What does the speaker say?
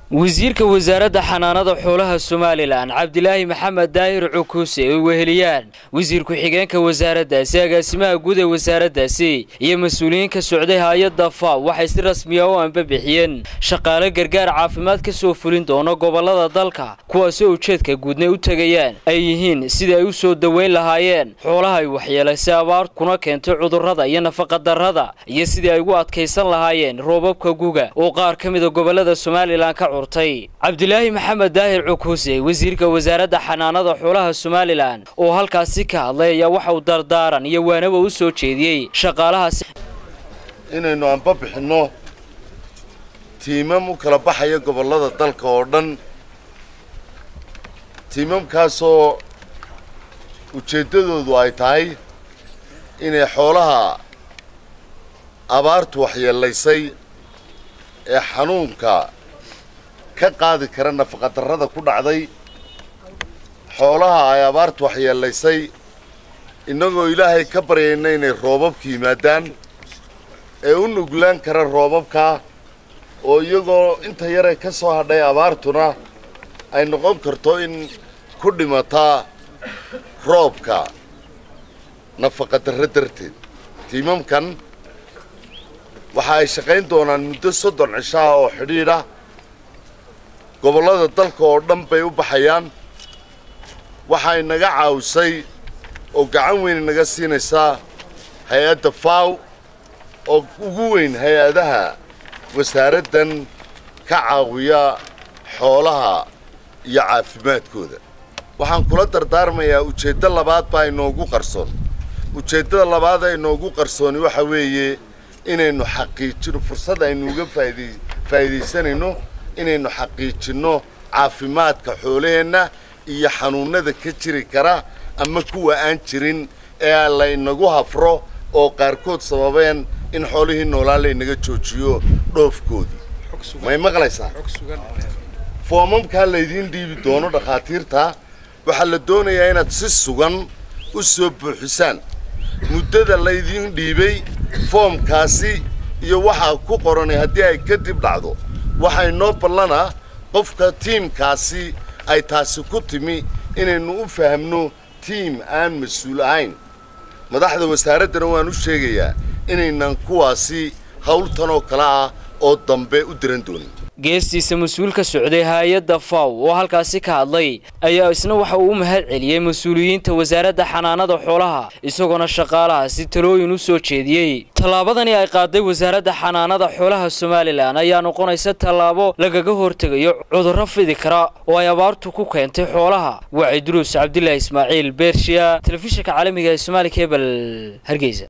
wasiirka wasaaradda xanaanada xoolaha somalilan cabdilaahi maxamed daahir cukuuse ay weheliyaan wasiir ku-xigeenka wasaaraddaasi agaasimaha guud ee wasaaraddaasi iyo mas-uuliyiin ka socday hay-adda faw waxay si rasmiya u anbabixiyeen shaqaale gargaar caafimaad ka soo fulin doono gobollada dalka kuwaasoo ujeedka guudna u tegayaan ay yihiin sidii ay u soo daweyn lahaayeen xoolaha ay waxyeelaysay abaar kuna keentay cudurrada iyo nafaqadarrada iyo sidii ay ugu adkaysan lahaayeen roobabka guga oo qaar ka mida gobollada somalilan ka cabdilaahi maxamed daahir cukuuse wasiirka wasaaradda xanaanada xoolaha somalilan oo halkaasi ka hadlay ayaa waxa uu dardaaran iyo waanaba u soo jeediyey shaqaalahaasi inaynu anba bixinno tiimam u kala baxaya gobollada dalka oo dhan tiimamkaasoo ujeeddadoodu ay tahay inay xoolaha abaartu waxyeelaysay ee xanuunka ka qaadi kara nafaqadarrada ku dhacday xoolaha ay abaartu waxyeelaysay innagoo ilaahay ka baryayna inay roobabka yimaadaan ee u nuglaan kara roobabka oo iyagoo inta yaree ka soo hadhay abaartuna ay noqon karto in ku dhimataa roobka nafaqadarro darteed tiimamkan waxa ay shaqayn doonaan muddo soddon cishaa oo xidhiidha gobollada dalka oo dhan bay u baxayaan waxay naga caawisay oo gacan weyn naga siinaysaa hay-adda faw oo ugu weyn hay-adaha wasaaraddan ka caawiya xoolaha iyo caafimaadkooda waxaan kula dardaarmayaa ujeeddo labaad baa inoogu qarsoon ujeeddada labaad ee inoogu qarsooni waxa weeye inaynu xaqiijino fursad aynu uga faaiday faa'iidaysanayno inaynu xaqiijinno caafimaadka xoolaheenna iyo xanuunnada ka jiri kara ama kuwa aan jirin ee laynagu hafro oo qaarkood sababeen in xoolihii noolaa laynaga joojiyo dhoofkoodii may maqlaysaa foomamkaa laydiin dhiibi doono dhakhaatiirta waxaa la doonayaa inaad si sugan u soo buuxisaan muddada laydiin dhiibay foomkaasi iyo waxaa ku qoranay haddii ay kadib dhacdo waxay noo ballanaa qofka tiimkaasi ay taasi ku timi inaynu u fahamno tiim aan mas-uul ahayn madaxda wasaaraddana waan u sheegayaa inaynan kuwaasi hawltan oo kale ah oo dambe u diran doonin geestiisa mas-uul ka socday hay-adda faw oo halkaasi ka hadlay ayaa isna waxa uu u mahad celiyey mas-uuliyiinta wasaaradda xanaanada xoolaha isagoona shaqaalahaasi talooyin u soo jeediyey tallaabadani ay qaaday wasaaradda xanaanada xoolaha somalilan ayaa noqonaysa tallaabo lagaga hortegayo cudurro fidi kara oo ay abaartu ku keentay xoolaha waa cidruus cabdilaahi ismaaciil beershiya telefishinka caalamiga ee somaali kebel hargeysa